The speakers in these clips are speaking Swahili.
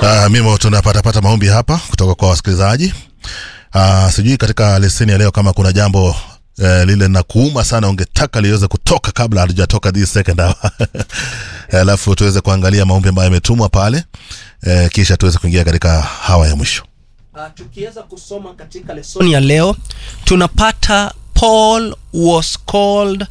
Uh, mimo tunapatapata maombi hapa kutoka kwa wasikilizaji. Uh, sijui katika leseni ya leo kama kuna jambo uh, lile na kuuma sana ungetaka liweze kutoka kabla halijatoka this second hour alafu tuweze kuangalia maombi ambayo yametumwa pale uh, kisha tuweze kuingia katika hawa ya mwisho. Uh, tukiweza kusoma katika lesoni ya leo tunapata Paul was called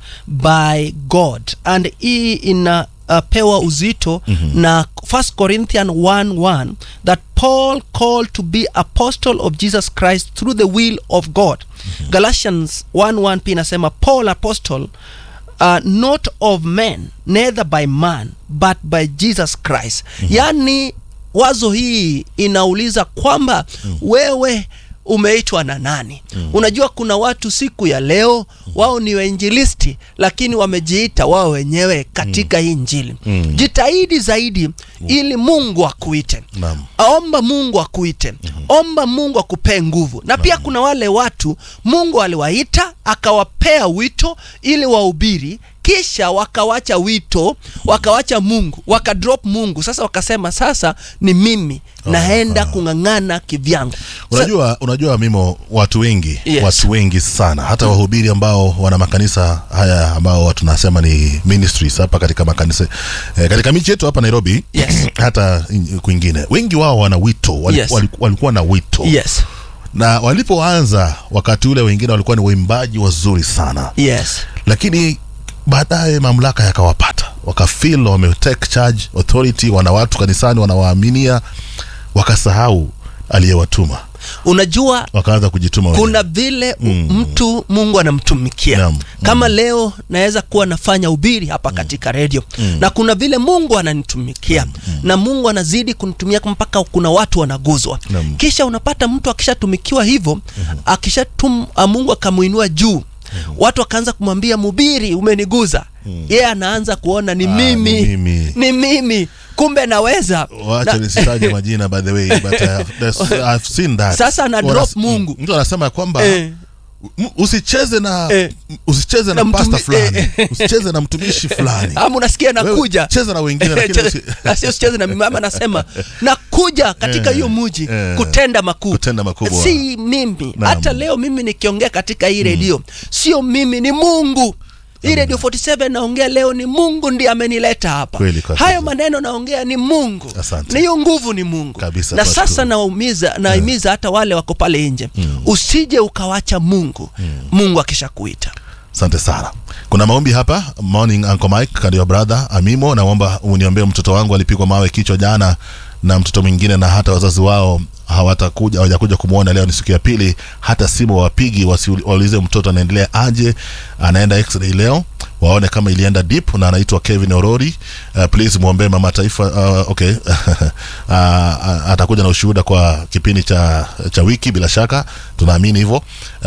by God and hii inapewa uh, uzito mm-hmm. na 1 Corinthian 1:1 that Paul called to be apostle of Jesus Christ through the will of God. Mm-hmm. Galatians 1:1 pia inasema Paul apostle uh, not of men neither by man but by Jesus Christ. Mm-hmm. Yaani wazo hii inauliza kwamba mm. wewe umeitwa na nani? mm. Unajua, kuna watu siku ya leo wao ni wainjilisti, lakini wamejiita wao wenyewe katika mm. hii Injili. mm. Jitahidi zaidi mm. ili Mungu akuite. Naam. Omba Mungu akuite. mm -hmm. Omba Mungu akupee nguvu. Na pia kuna wale watu Mungu aliwaita akawapea wito ili wahubiri kisha wakawacha wito wakawacha Mungu wakadrop Mungu. Sasa wakasema sasa ni mimi naenda kung'ang'ana kivyangu. Unajua, unajua Mimo, watu wengi Yes. watu wengi sana hata wahubiri ambao wana makanisa haya ambao tunasema ni ministries hapa katika makanisa eh, katika miji yetu hapa Nairobi Yes. hata in- kwingine, wengi wao wana wito wali, Yes. wali, walikuwa na wito Yes. na walipoanza wakati ule wengine walikuwa ni waimbaji wazuri sana Yes. lakini baadaye mamlaka yakawapata wakafeel wame take charge authority wana watu kanisani wanawaaminia wakasahau aliyewatuma Unajua wakaanza kujituma wenyewe. kuna vile mm. mtu Mungu anamtumikia Naam. kama leo naweza kuwa nafanya ubiri hapa katika redio na kuna vile Mungu ananitumikia na Mungu anazidi kunitumia mpaka kuna watu wanaguzwa Naam. kisha unapata mtu akishatumikiwa hivyo akishatum a, Mungu akamuinua juu watu wakaanza kumwambia mubiri umeniguza yeye anaanza kuona ni Ah, mimi ni mimi. ni mimi kumbe naweza wacha Na- nisitaje majina by the way but I have, there's- I've seen that Sasa ana Wana- drop Mungu. mtu anasema ya kwamba Eh. m- usicheze na Eh. usicheze na, Na pasta mtumi- fulani eh. usicheze na mtumishi fulani ama unasikia Wewe nakuja cheza na wengine lakini usi- Na sio sicheze na mimi ama anasema nakuja katika Eh, hiyo muji eh, kutenda makuu kutenda makubwa. si mimi Naam. hata leo mimi nikiongea katika hii redio sio mimi ni mungu hii radio 47 naongea leo ni mungu ndiye amenileta hapa Kweli kabisa. hayo maneno naongea ni mungu Asante. na hiyo nguvu ni mungu Kabisa, na tunashukuru. sasa naumiza naimiza hata wale wako pale nje usije ukawacha mungu mungu akishakuita asante sana kuna maombi hapa morning uncle mike and your brother amimo naomba uniombee mtoto wangu alipigwa mawe kichwa jana na mtoto mwingine na hata wazazi wao hawatakuja hawajakuja kumwona leo ni siku ya pili hata simu wapigi wasi- waulize mtoto anaendelea aje anaenda x-ray leo waone kama ilienda deep na anaitwa kevin orori uh, please mwombee mama taifa uh, okay uh, atakuja na ushuhuda kwa kipindi cha, cha wiki bila shaka tunaamini hivyo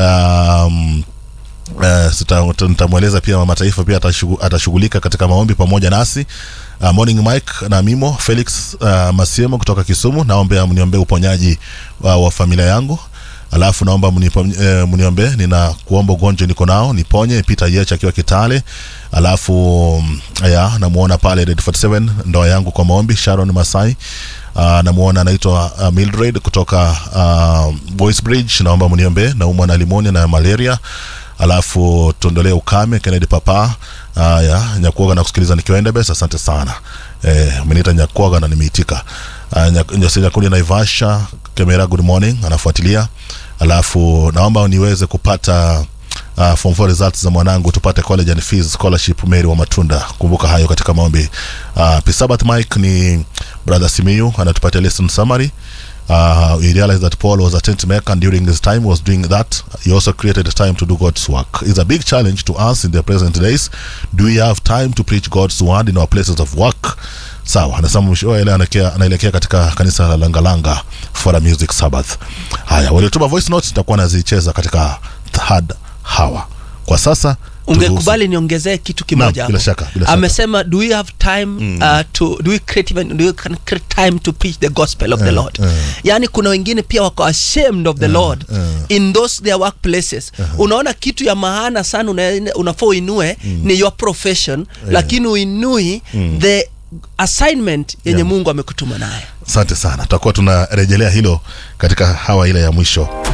um, Uh, sita- nitamweleza pia mama taifa pia atashugu- atashughulika katika maombi pamoja nasi uh, morning mike na mimo felix uh, masiemo kutoka kisumu naombe mniombee uponyaji uh, wa familia yangu alafu naomba mnipo- eh, mniombee nina kuomba ugonjwa niko nao niponye peter yech akiwa kitale alafu mm, ya namuona pale Red 47 ndoa yangu kwa maombi sharon masai Uh, namuona anaitwa uh, Mildred kutoka uh, Boys Bridge, naomba mniombee, naumwa na limonia na malaria alafu tuondolee ukame Kennedy Papa haya Nyakuoga na kusikiliza nikiwa Endebess, asante sana eh, ameniita Nyakuoga na nimeitika. Uh, Nyak- Nyasi Nyakundi Naivasha Kemera, good morning, anafuatilia. Alafu naomba niweze kupata uh, form 4 results za mwanangu tupate college and fees scholarship Mary wa Matunda. Kumbuka hayo katika maombi. Uh, Pisabat Mike ni brother Simiyu anatupatia lesson summary. Uh, we realized that Paul was a tent maker and during his time was doing that. He also created a time to do God's work. It's a big challenge to us in the present days. Do we have time to preach God's word in our places of work? Sawa, anasema mwisho ile anaelekea anaelekea katika kanisa la Langalanga for a music Sabbath. Haya, waliotuma voice notes nitakuwa nazicheza katika third hour. Kwa sasa ungekubali niongezee kitu kimoja Naam, bila hapo. shaka, bila shaka. amesema do we have time uh, to do we create even do we can create time to preach the gospel of the Eh, lord eh. yani kuna wengine pia wako ashamed of the lord eh. in those their workplaces unaona kitu ya maana sana una, unafaa uinue ni your profession lakini uinui the assignment yenye Yeah. mungu amekutuma naye asante sana tutakuwa tunarejelea hilo katika hawa ile ya mwisho